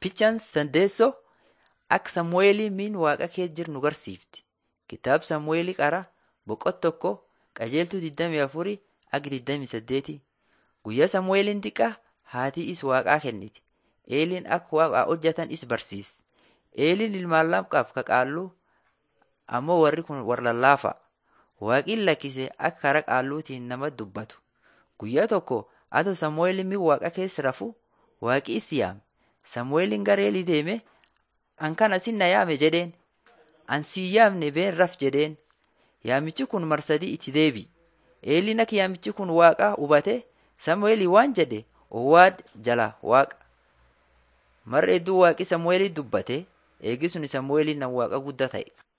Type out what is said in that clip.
Fichaan Sandeessoo akka Samu'eelii miin waaqa kee jiru nu garsiifti. Kitaaba Samu'eelii qara boqot tokko qajeeltuu 24 akka 28 guyyaa Samu'eeliin xiqqaa haatii is waaqaa kenniti. Eeliin akka waaqa hojjetan is barsiis. Eeliin ilmaan lama qaba ka qaalluu ammoo warri kun warra lallaafa. Waaqiin lakkise akka karaa qaalluutiin nama dubbatu. Guyyaa tokko atoo Samu'eeliin miin waaqa keessa rafu waaqi is yaame. Samu'eeliin gara Eelii deeme an kana sin na yaame jedheen. An siin yaamne been raf jedheen. Yaamichi kun marsadii itti deebi. Eeliin akka yaamichi kun waaqa hubate Samu'eelii waan jedhe owwaad jala waaqa. Marra hedduu waaqi Samu'eelii dubbate eegi sun Samu'eeliin nan waaqa guddaa ta'e.